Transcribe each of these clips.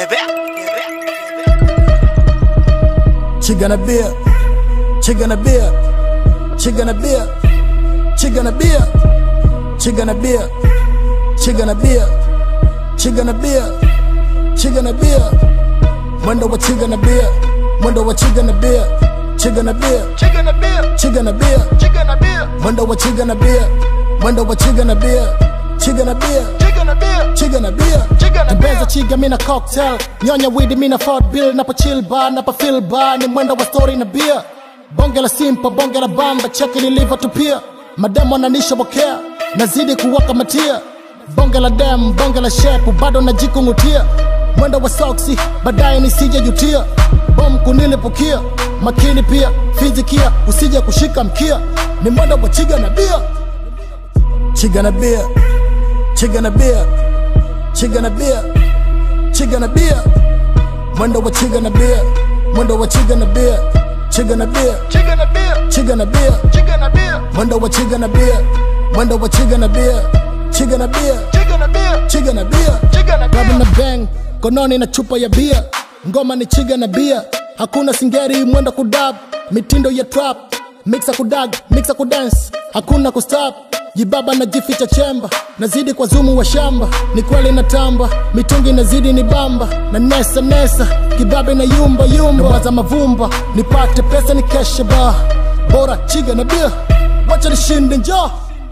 Chiga na bia, chiga na bia, chiga na bia, chiga na bia, chiga na bia, chiga na bia, chiga na bia, chiga na bia, mwendo wa chiga na bia, mwendo wa chiga na bia, chiga na bia, Chicken a beer, chiga na bia, chicken a beer, mwendo wa chiga na bia, mwendo wa chiga na bia, chiga na bia, chicken a beer, chiga na bia, chicken a Tembeza beer. chiga mina cocktail nyonya widi mina fort bill napo chill bar napo feel bar ni mwendo wa story na beer bonge la simpa bonge la bamba cheki nilivyotupia mademo ananisha bokea nazidi kuwaka matia bonge la dem bonge la shepu bado najikungutia mwendo wa soksi baadaye nisije jutia bom kunilipukia makini pia fizikia usije kushika mkia ni mwendo wa chiga na bia chiga na bia chiga na bia chiga na bia chiga na bia mwendo wa chiga na bia mwendo wa chiga na bia chiga na bia Chicken a beer, chiga na bia chicken a beer, mwendo wa chiga na bia mwendo wa chiga na bia chiga na bia chicken a beer, chiga na bia chicken a Klabu na beer. bang kononi na chupa ya bia ngoma ni chiga na bia hakuna singeri mwendo kudab mitindo ya trap mixa kudag mixa kudance hakuna kustop jibaba na jificha chemba nazidi kwa zumu wa shamba ni kweli na tamba mitungi nazidi ni bamba na nesa nesa kibabe na yumba yumba waza mavumba nipate pesa ni keshe ba bora chiga na bia wacha nishinde njoo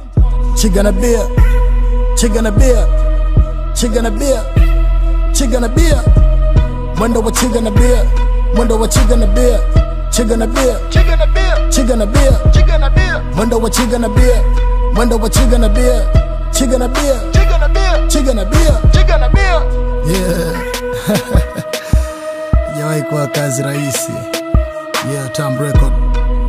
chiga na bia chiga na bia chiga na bia chiga na bia mwendo wa chiga na bia mwendo wa chiga na bia chiga na bia Chicken a beer, chiga na bia chicken a beer, mwendo wa chiga na bia mwendo wa chiga na bia chiga na bia chicken a beer, chiga na bia chicken a beer. yeah jawahi kuwa kazi rahisi yeah tam record